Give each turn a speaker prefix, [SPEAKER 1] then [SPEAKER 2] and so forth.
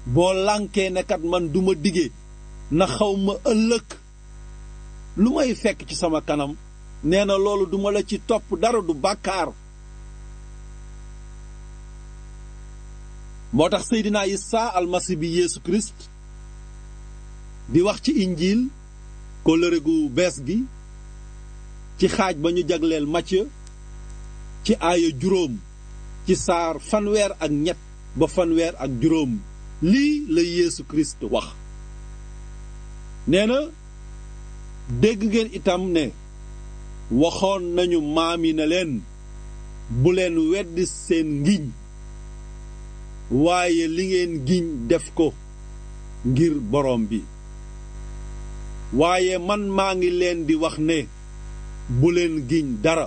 [SPEAKER 1] boo lànkee ne kat man duma dige na xaw ma ëllëg lu may fekk ci sama kanam nee na loolu duma la ci topp dara du bàkkaar moo tax Seydina Isa almasi bi Yeesu Kirist di wax ci injiil kóllëre gu bees gi ci xaaj ba ñu jagleel Macë ci aaya juróom ci saar fanweer ak ñett ba fanweer ak juróom lii la Yeesu Kirist wax nee na dégg ngeen itam ne waxoon nañu maam yi ne leen bu leen weddi seen ngiñ waaye li ngeen giñ def ko ngir borom bi waaye man maa ngi leen di wax ne bu leen giñ dara